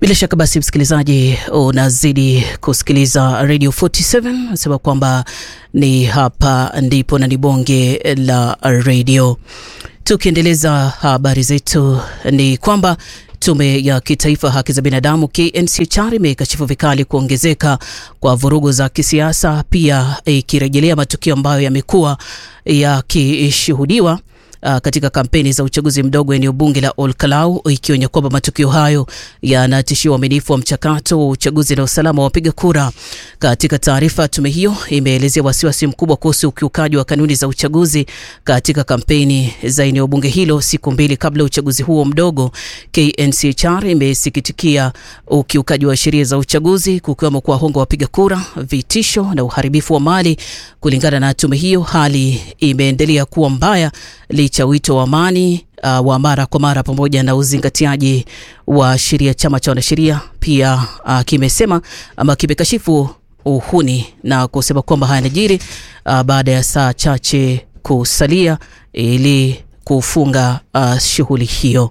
Bila shaka basi, msikilizaji, unazidi kusikiliza Radio 47 nasema kwamba ni hapa ndipo na ni bonge la radio. Tukiendeleza habari zetu ni kwamba Tume ya Kitaifa Haki za Binadamu KNCHR imekashifu vikali kuongezeka kwa vurugu za kisiasa, pia ikirejelea matukio ambayo yamekuwa yakishuhudiwa Uh, katika kampeni za uchaguzi mdogo eneo bunge la Olkalau ikionya kwamba matukio hayo yanatishia uaminifu wa mchakato wa uchaguzi na usalama wa wapiga kura. Katika taarifa, tume hiyo imeelezea wasiwasi mkubwa kuhusu ukiukaji wa kanuni za uchaguzi katika kampeni za eneo bunge hilo siku mbili kabla ya uchaguzi huo mdogo. KNCHR imesikitikia ukiukaji wa sheria za uchaguzi kukiwemo kuwahonga wapiga kura, vitisho na uharibifu wa mali. Kulingana na tume hiyo, hali imeendelea kuwa mbaya licha wito wa amani uh, wa mara kwa mara pamoja na uzingatiaji wa sheria. Chama cha wanasheria pia uh, kimesema ama kimekashifu uhuni na kusema kwamba hayanajiri uh, baada ya saa chache kusalia ili kufunga uh, shughuli hiyo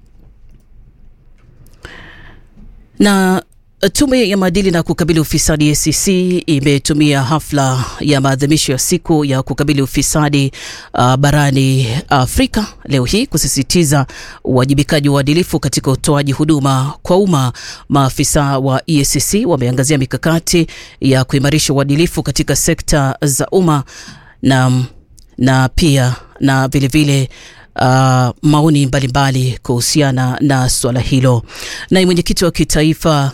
na Tume ya maadili na kukabili ufisadi ACC imetumia hafla ya maadhimisho ya siku ya kukabili ufisadi uh, barani Afrika leo hii kusisitiza uwajibikaji wa uadilifu katika utoaji huduma kwa umma. Maafisa wa EACC wameangazia mikakati ya kuimarisha uadilifu katika sekta za umma na, na pia na vilevile Uh, maoni mbalimbali kuhusiana na suala hilo. Naye mwenyekiti wa kitaifa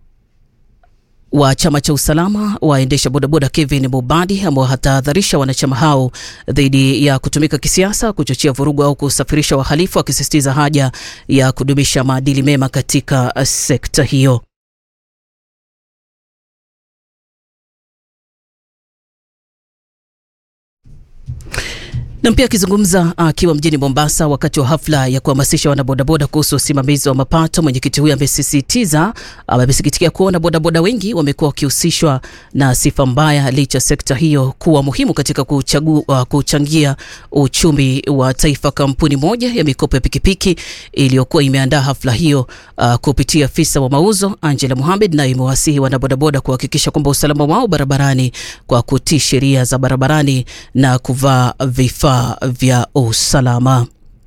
wa chama cha usalama waendesha bodaboda Kevin Mubadi amewatahadharisha wanachama hao dhidi ya kutumika kisiasa, kuchochea vurugu au kusafirisha wahalifu, akisisitiza haja ya kudumisha maadili mema katika sekta hiyo. na pia akizungumza akiwa uh, mjini Mombasa wakati wa hafla ya kuhamasisha wanabodaboda kuhusu usimamizi wa mapato, mwenyekiti huyo amesisitiza amesikitikia kuona bodaboda wengi wamekuwa wakihusishwa na sifa mbaya, licha sekta hiyo kuwa muhimu katika kuchagu, uh, kuchangia uchumi wa taifa. Kampuni moja ya mikopo ya pikipiki iliyokuwa imeandaa hafla hiyo uh, kupitia afisa wa mauzo Angela Mohamed, nayo imewasihi wanabodaboda kuhakikisha kwamba usalama wao barabarani kwa kutii sheria za barabarani na kuvaa vifaa vya usalama.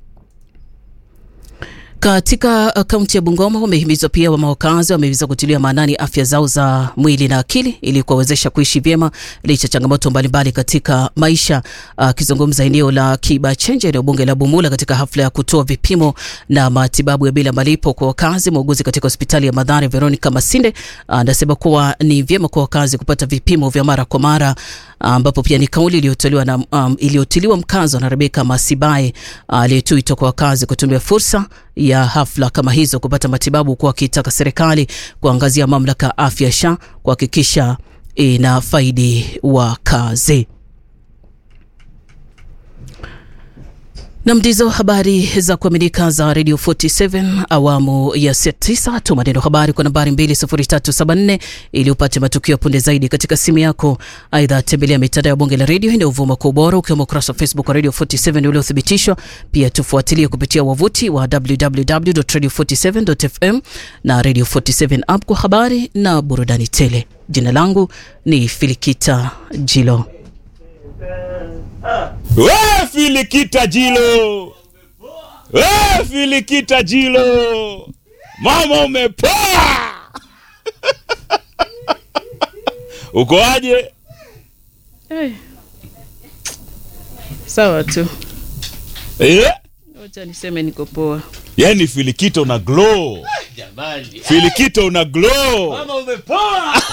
Katika kaunti ya Bungoma wamehimizwa pia wakazi wamehimizwa kutilia maanani afya zao za mwili na akili ili kuwawezesha kuishi vyema licha changamoto mbalimbali katika maisha. Akizungumza eneo la Kibachenje, eneo bunge la Bumula, katika hafla ya kutoa vipimo na matibabu ya bila malipo kwa wakazi, muuguzi katika hospitali ya Mathare Veronica Masinde anasema kuwa ni vyema kwa wakazi kupata vipimo vya mara kwa mara ambapo pia ni kauli iliyotolewa na um, iliyotiliwa mkazo na Rebeka Masibae aliyetuitwa kwa wakazi kutumia fursa ya hafla kama hizo kupata matibabu, kwa akitaka serikali kuangazia mamlaka ya afya SHA kuhakikisha ina faidi wakazi. na mdizo habari za kuaminika za Radio 47 awamu ya saa tisa. Tuma neno habari kwa nambari 20374 ili upate matukio punde zaidi katika simu yako. Aidha, tembelea mitandao ya bonge la redio inayovuma kwa ubora, ukiwemo ukurasa wa Facebook wa Radio 47 uliothibitishwa. Pia tufuatilie kupitia wavuti wa www.radio47.fm na Radio 47 app kwa habari na burudani tele. Jina langu ni Filikita Jilo. We Filikita Jilo, we Filikita Jilo, mama umepoa. Uko aje? Hey. Sawa tu, Eh? wacha niseme niko poa. Yani Filikita una glow. Jamani. Filikita una glow. Mama umepoa.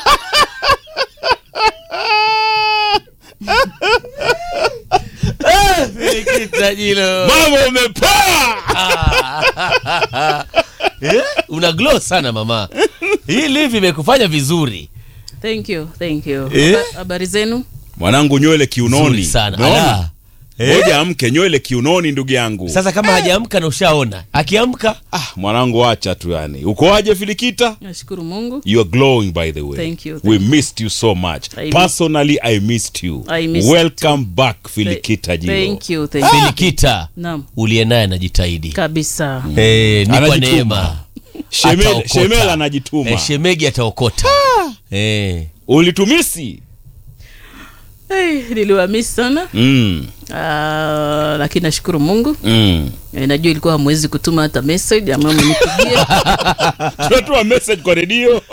Eh, Filikita Jilo. Mama umepoa. Eh, Una glow sana mama. Hii live imekufanya vizuri. Thank you, thank you. Eh? Haba- Habari zenu? Mwanangu nywele kiunoni. Nzuri sana. Umeona? Ala. Eh? Ngoja amke nywele kiunoni ndugu yangu. Sasa kama hajaamka na ushaona, akiamka Ah, mwanangu acha tu yani. Uko aje Filikita? Nashukuru Mungu. You are glowing by the way. Thank you, thank We missed you so much. I miss- Personally, I missed you. I missed you Welcome back Filikita Jilo. Thank you, thank you. Filikita Naam, uliye naye anajitahidi. kabisa. Eh, ni kwa Anajituma. neema. Shemel- ataokota. Shemel anajituma. Eh, shemegi ataokota eh. ulitumisi hey, niliwamisi sana mm. Ah, lakini nashukuru mungu Mm. Eh, najua ilikuwa hamwezi kutuma hata message ama mnipigie tunatoa message kwa redio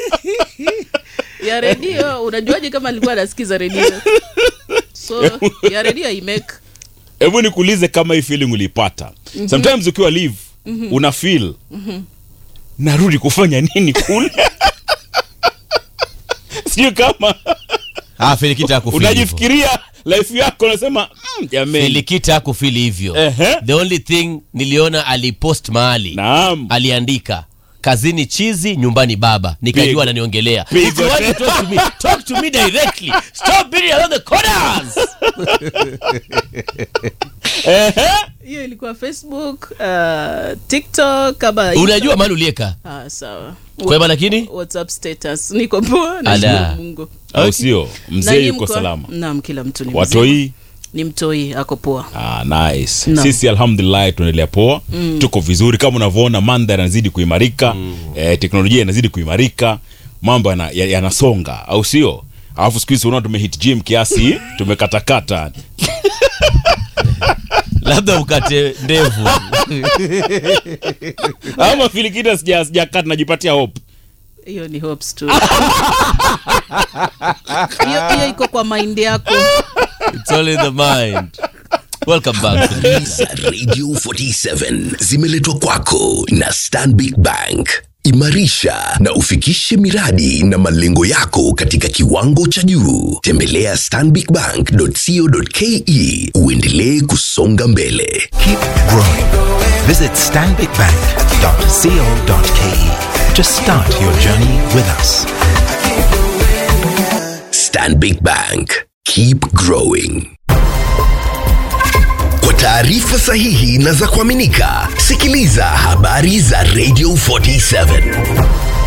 ya redio unajuaje kama alikuwa anasikiza redio so ya redio imake hebu nikuulize kama hii feeling uliipata sometimes ukiwa live una feel narudi kufanya nini kule sijui kama ah, filikita hakufili hivyo. unajifikiria life yako unasema mm, jamani filikita hakufili hivyo Ehe. the only thing niliona alipost mahali naam aliandika kazini chizi nyumbani baba nikajua Pigo. ananiongelea Pigo. If you want to talk to me, talk to me directly stop beating around the corners Ehe. hiyo ilikuwa facebook uh, tiktok kama unajua mahali ulieka ah, sawa kwema lakini whatsapp status niko poa Ala. nashukuru mungu au sio Na mzee nyinyi yuko mko- salama naam kila mtu ni mzima. watoi ni mtoi ako poa Ah, nice. No. sisi alhamdulillah tunaendelea poa mm. tuko vizuri kama unavyoona mandhari yanazidi kuimarika mm. eh, teknolojia inazidi kuimarika mambo yana- ya- yanasonga au sio alafu siku hizi unaona tumehit gym kiasi tumekatakata labda ukate ndevu ama filikita sija- sijakata najipatia hope hiyo ni hopes tu hiyo hiyo iko kwa mind yako It's all in the mind welcome back za Radio 47 zimeletwa kwako na Stanbic Bank. Imarisha na ufikishe miradi na malengo yako katika kiwango cha juu. Tembelea stanbicbank.co.ke uendelee kusonga mbele. Keep growing. Visit stanbicbank.co.ke to start your journey with us. Stanbic Bank. Keep growing. Kwa taarifa sahihi na za kuaminika, sikiliza habari za Radio 47.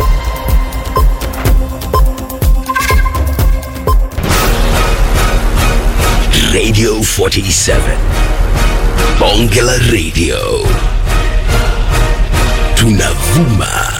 Radio 47. Bonge la Radio. Tunavuma